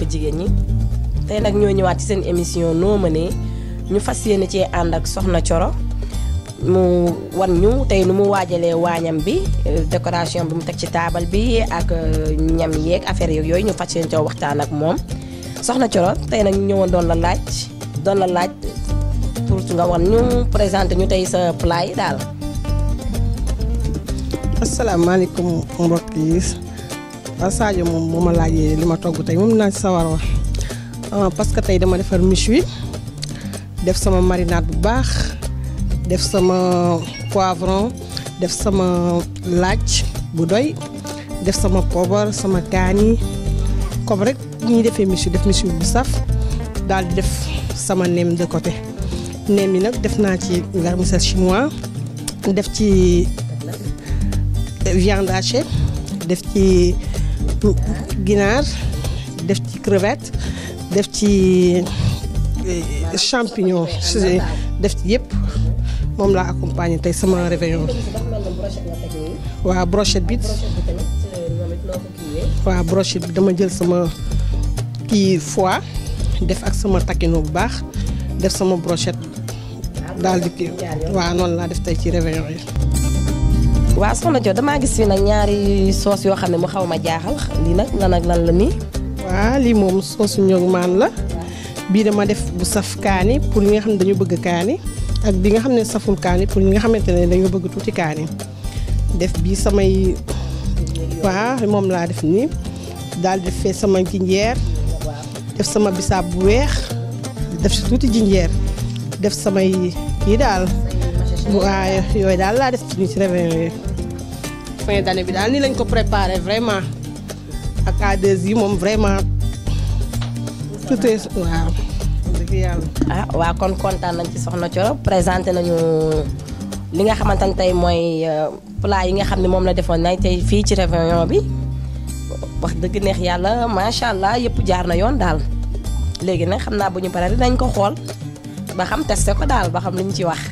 mbokk jigéen ñi tey nag ñoo ñëwaat ci seen émission noo mënee ñu fas yéene cee ànd ak Soxna Coro mu wan ñu tey nu mu waajalee waañam bi décoration bi mu teg ci taabal bi ak ñam yeeg affaire yooyu ñu fas yéene coo waxtaan ak moom Soxna Coro tey nag ñu ñëwoon doon la laaj doon la laaj pour nga wan ñu présenté ñu tey sa plat yi daal. asalaamaaleykum mbokk yi waaw Sadio moom moo ma laajee li ma togg tey moom naa ci sawar wax parce que tey dama defar méchoui def sama marinade bu baax def sama poivron def sama laaj bu doy def sama poobar sama kaani comme rek ñuy defee méchoui def méchoui bu saf daal di def sama nem de côté nem yi nag def naa ci vermicelle chinois def ci viande hachée def ci ginaar def ci crevette def ci champignon def ci yëpp moom laa accompagné tey sama réveillon waaw brochette bi waaw brochette bi dama jël sama kii foie def ak sama taquino bu baax def sama brochette daal di kii waaw noonu laa def tey ci réveillon yi waaw soxna Jo damaa gis fi nag ñaari soos yoo xam ne mu xaw ma jaaxal lii nag lan ak lan la nii. waaw lii moom soosu ñoog maan la bii dama def bu saf kaani pour ñi nga xam ne dañu bëgg kaani ak bi nga xam ne saful kaani pour ñi nga xamante ne dañu bëgg tuuti kaani def bii samay waaw moom laa def nii daal def fee sama jinjeer def sama bisaab bu weex def si tuuti jinjeer def samay kii daal. waaw yooyu daal laa def ci ci réveillon yi fin d'année bi daal nii lañ ko préparé vraiment ak A2 yi moom vraiment tout est waaw dëgg yàlla. ah waaw kon kontaan nañ ci Soxna Coro présenté nañu li nga xamante ne tey mooy plat yi nga xam ne moom la defoon nañ tey fii ci réveillon bi wax dëgg neex yàlla macha allah yëpp jaar na yoon daal léegi nag xam naa bu ñu paree dinañ ko xool ba xam testé ko daal ba xam li ñu ci wax.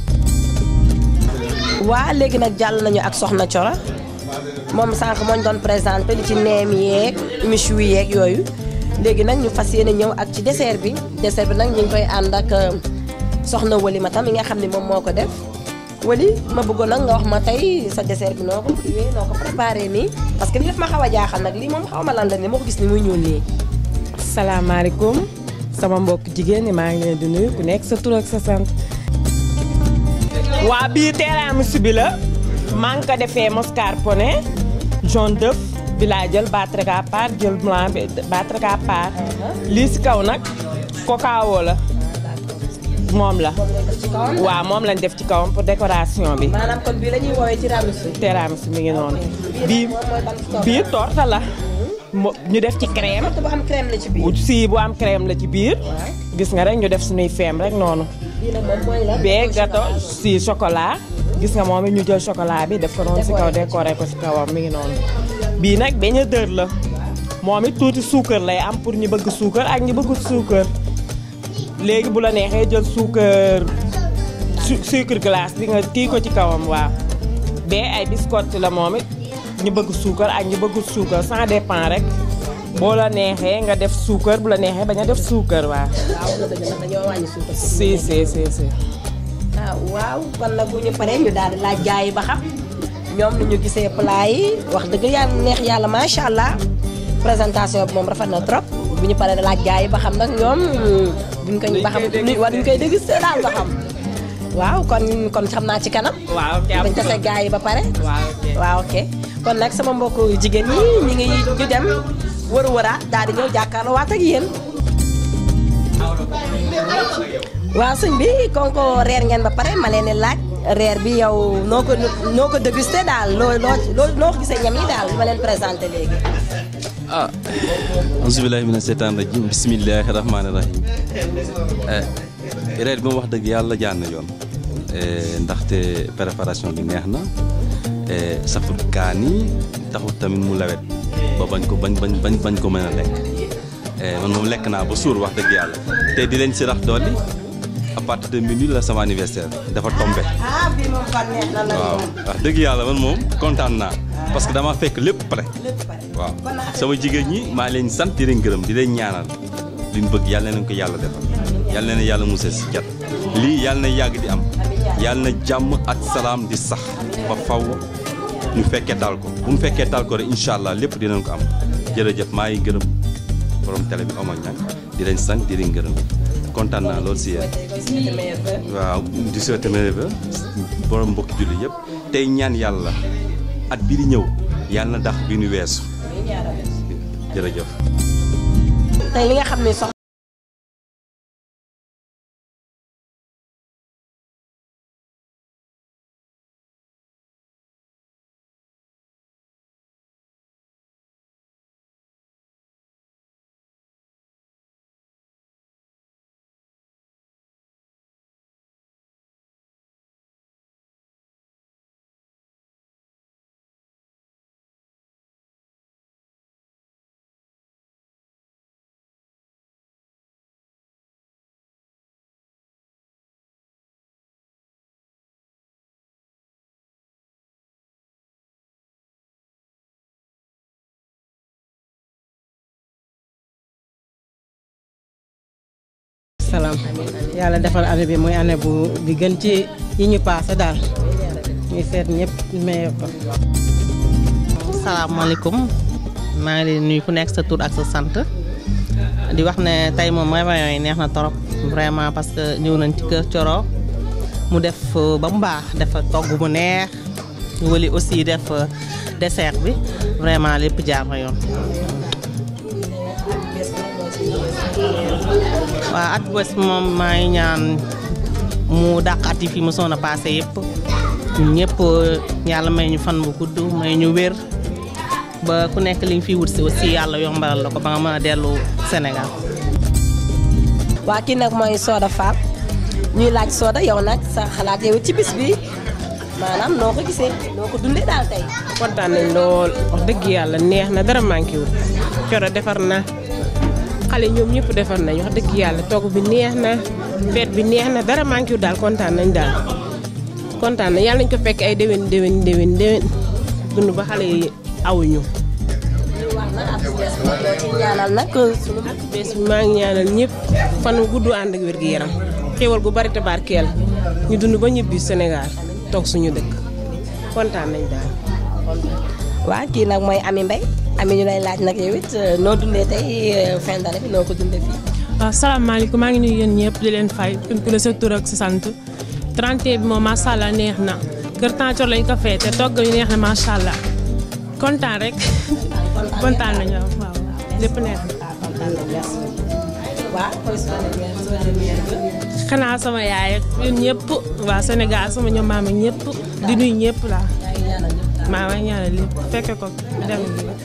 waa léegi nag jàll nañu ak Soxna Coro moom sànq moo ñu doon présenté li ci neem yeeg méchoui yeeg yooyu léegi nag ñu fas yéene ñëw ak ci dessert bi dessert bi nag ñu ngi koy ànd ak Soxna Wali ma tam mi nga xam ne moom moo ko def Wali ma bëggoon nag nga wax ma tey sa dessert bi noo ko kiiwee noo ko préparé nii parce que li def ma xaw a jaaxal nag lii moom xaw ma lan la ni moo ko gis ni muy ñuul nii. salaamaaleykum sama mbokk jigéen ñi maa ngi leen di nuyu ku nekk sa tur ak sa sant. waa bii tiramisu bi la maa ngi ko defee mascarpone jaune d'œuf bi laa jël battre à part jël blanc bi battre à part lii si kaw nag cacao la moom la waaw moom lañ def ci kawam pour décoration bi maanaam kon bii la ñuy woowee tiramisu. tiramisu mi ngi noonu bii bii torta la ñu def ci crème torta bu am crème la ci biir. si bu am crème la ci biir gis nga rek ñu def suñuy feem rek noonu bii nag moom mooy la. bee gâteau si chocolat gis nga moom it ñu jël chocolat bi def ko noonu si kaw décoré ko si kawam mi ngi noonu bii nag beñ a dër la moom it tuuti suukar lay am pour ñu bëgg suukar ak ñu bëgg suukar léegi bu la neexee jël suukar sucre glace bi nga kii ko ci kawam waaw bee ay biscotte la moom it ñu bëgg suukar ak ñu bëgg suukar ça dépend rek boo la neexee nga def suukar bu la neexee bañ a def suukar waaw. waaw dëgg la dañoo wàññi suukar. si si si si. ah waaw kon nag bu ñu paree ñu daal di laaj gaa yi ba xam ñoom ni ñu gisee plat yi wax dëgg yàlla neex yàlla macha allah présentation bi moom rafet na trop bu ñu paree laaj gaa yi ba xam nag ñoom buñ ko ba xam war ñu koy dégg daal ba xam waaw kon kon xam naa ci kanam. waaw ok bañ tase gaa yi ba pare. waaw ok waaw ok kon nag sama mbokku jigéen ñi ñu ngi ñu dem wëru wëraat daal di ñëw jàkkaarloo waat ak yéen. waaw sëñ bi kon ko reer ngeen ba pare ma leen di laaj reer bi yow noo ko noo ko dégusté daal loo loo noo ko gisee ñam yi daal li ma leen présenté léegi. ah auzu billahi mina seytaan rajim bismillahi rahmaani rahim reer bi moom wax dëgg yàlla jaan na yoon ndaxte préparation bi neex na safut kaan yi taxut tamit mu lawet ba bañ ko bañ bañ bañ bañ ko mën a lekk man moom lekk naa ba suur wax dëgg yàlla te di leen si rax dolli à partir de minuit la sama anniversaire dafa tombé ah bii moom kon neex na la waaw wax dëgg yàlla man moom kontaan naa parce que dama fekk lépp pare waaw sama jigéen ñi maa leen sant di leen gërëm di leen ñaanal li ñu bëgg yàlla na leen ko yàlla defal yàlla na yàlla musal si jat lii yàlla na yàgg di am yàlla na jàmm ak salaam di sax ba faw ñu fekkee daal ko bu mu fekkee daal ko rek incha allah lépp dinañ ko am jërëjëf maa ngi gërëm borom télé bi Omar Niang di leen sant di leen gërëm kontaan naa loolu si yéen waaw di souhaiter meilleurs vœux borom mbokki julli yëpp tey ñaan yàlla at bi di ñëw yàlla na dax bi ñu weesu jërëjëf tey li nga xam ne sox salaam yàlla defal année bi muy année bu bi gën ci yi ñu paase daal ñuy seet ñëpp meilleur ko. salaamaaleykum maa ngi leen nuyu ku nekk sa tur ak sa sant di wax ne tey moom réveillon yi neex na trop vraiment parce que ñëw nañ ci kër Coro mu def ba mu baax dafa togg mu neex ñu wali aussi def dessert bi vraiment lépp jaar na yoon. waaw at bés moom maa ngi ñaan mu dàq at yi fi mu soon a passé yëpp ñun ñëpp yàlla may ñu fan bu gudd may ñu wér ba ku nekk li nga fi wut si aussi yàlla yombalal la ko ba nga mën a dellu Sénégal. waa kii nag mooy Soda Fall ñuy laaj Soda yow nag sa xalaat yow ci bis bi maanaam noo ko gisee noo ko dundee daal tey. kontaan nañ lool wax dëgg yàlla neex na dara manqué wul Coro defar na xale ñoom ñëpp defar nañ wax dëgg yàlla togg bi neex na feet bi neex na dara manqué wul daal kontaan nañ daal kontaan nañ yàlla nañ ko fekk ay déwén déwén déwén déwén dund ba xale yi awuñu wax na ak bees bi nag loo ci ñaanal nag sunu bés bi maa ngi ñaanal ñëpp fan wu gudd ànd ak wér gi yaram xéwal gu bari te barkeel ñu dund ba ñibbi Sénégal toog suñu dëkk kontaan nañ daal waa kii nag mooy Ami Mbaye Ami ñu lay laaj nag yow it noo dundee tey fin d'année bi noo ko dundee fii. waaw salaamaaleykum maa ngi nuyu yéen ñëpp di leen fay ku ne sa tur ak sa sant 31 bi moom macha allah neex na kër Tàncor lañ ko feete togg yu neex na macha allah kontaan rek kontaan nañu waaw lépp neex na. waaw mooy soo demee soo demee xanaa sama yaay ak yéen ñëpp waa Sénégal sama ñoom maam ak ñëpp di nuyu ñëpp la maa ngi ñaanal lépp fekke ko dem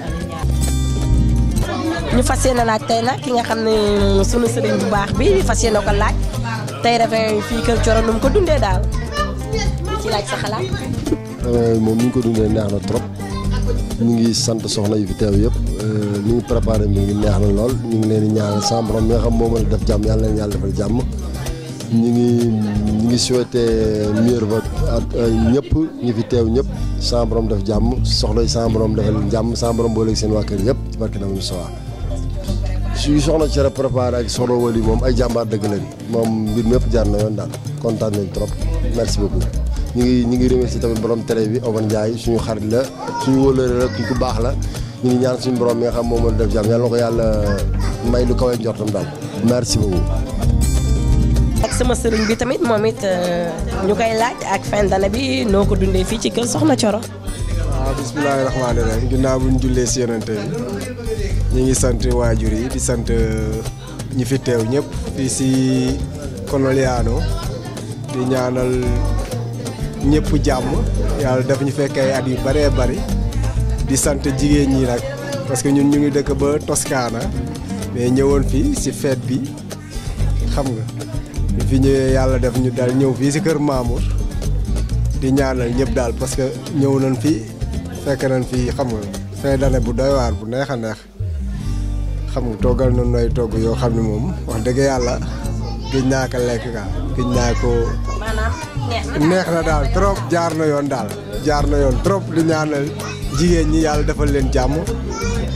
ñu fas yéene laaj tey nag ki nga xam ne sunu sëriñ bu baax bi fas yéene ko laaj tey réveillon yi fii kër Coro nu mu ko dundee daal ci laaj sa xalaat. moom ni ñu ko dundee neex na trop ñu ngi sant soxna yi fi teew yëpp ni ñu préparé mi ngi neex na lool ñu ngi leen di ñaanal sa borom mi nga xam moo mën a def jàmm yàlla leen yàlla defal jàmm ñu ngi ñu ngi souhaité meilleur vote ak ñëpp ñi fi teew ñëpp sa borom def jàmm soxla yi sa borom defal leen jàmm sa borom booleeg seen waa kër yëpp ci barke na mu sowa suñu soxna cere préparé ak soxna wali moom ay jàmbaar dëgg lañ moom mbir mépp jaar na yoon daal kontaan nañ trop merci beaucoup ñu ngi ñu ngi remercier tamit borom télé bi Oban Ndiaye suñu xarit la suñu wóolóore la ku baax la ñu ngi ñaan suñu borom mi nga xam moom moo def jàmm yàlla na ko yàlla may lu kawe njortam daal merci beaucoup. ak sama sëriñ bi tamit moom it ñu koy laaj ak fin d'année bi noo ko dundee fii ci kër Soxna Coro. waaw bismillaahi rahmaani rahiim ginnaaw bu ñu jullee si yonente bi ñu ngi sant waajur yi di sant ñi fi teew ñëpp fii si Konoliano di ñaanal ñëpp jàmm yàlla def ñu fekk ay at yu bëree bëri di sant jigéen ñi nag parce que ñun ñu ngi dëkk ba Toscana mais ñëwoon fii si fête bi xam nga ñu fi ñëwee yàlla def ñu dal ñëw fii si kër Mamour di ñaanal ñëpp daal parce que ñëw nañ fi fekk nañ fi xam nga fin d'année bu doy waar bu neex a neex xam nga toggal nañ nooy togg yoo xam ne moom wax dëgg yàlla gëj naa ko lekk ka gëj naa ko maanaam neex na neex na daal trop jaar na yoon daal jaar na yoon trop di ñaanal jigéen ñi yàlla defal leen jàmm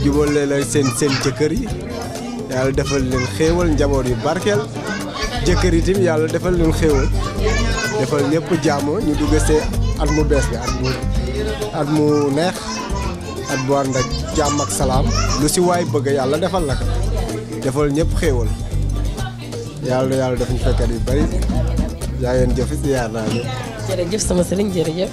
jubale la seen seen jëkkër yi yàlla defal leen xéewal njaboot yu barkeel jëkkër yi tim yàlla defal leen xéewal defal ñëpp jàmm ñu dugg see at mu bees bi at mu at mu neex at bu ànd ak jàmm ak salaam lu si waay bëgg yàlla defal la ko defal ñëpp xéewal yàlla yàlla def ñu fekkat yu bari yaa ngeen jëf si yaar naa ñëpp jërëjëf sama sëriñ jërëjëf.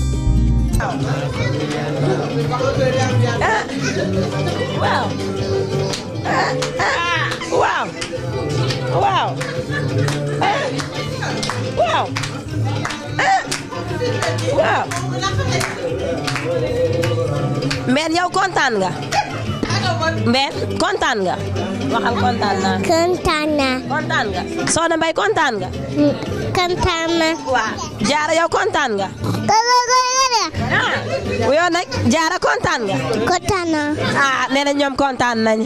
ah waaw ah ah waaw waaw ah waaw ah waaw. Mbène yow kontaan nga. Mbène kontaan nga. waxal kontaan naa. kontaan naa. kontaan nga. Soxna Mbaye kontaan nga. kontaan naa. waaw Jaara yow kontaan nga. ah yow nag Jaara kontaan nga. kontaan naa. ah nee na ñoom kontaan nañ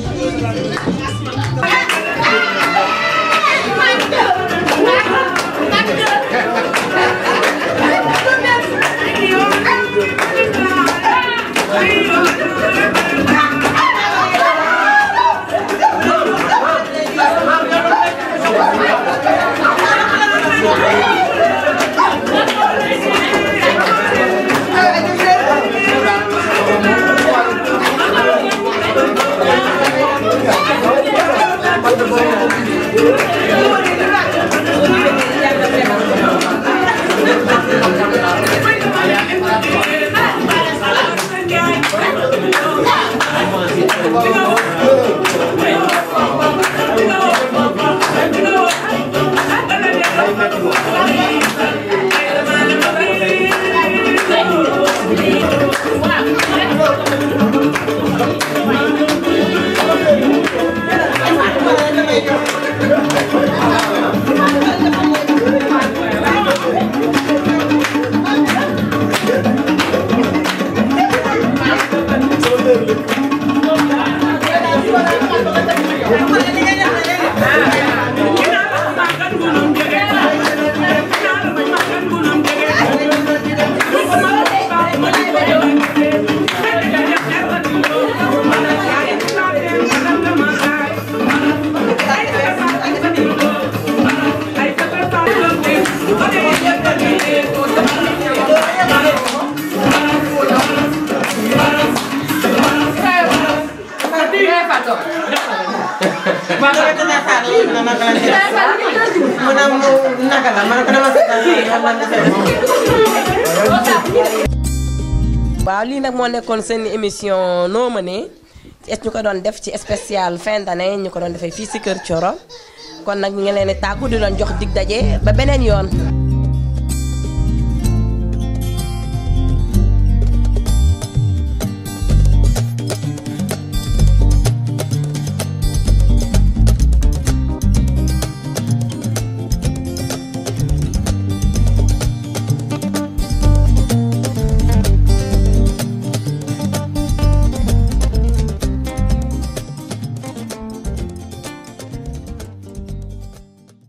waaw lii nag moo nekkoon seen émission noo mënee es ñu ko doon def ci spécial fin d'année ñu ko doon defee fii si Kër Thioro kon nag ñu ngi leen di tàggu di doon jox dig daje ba beneen yoon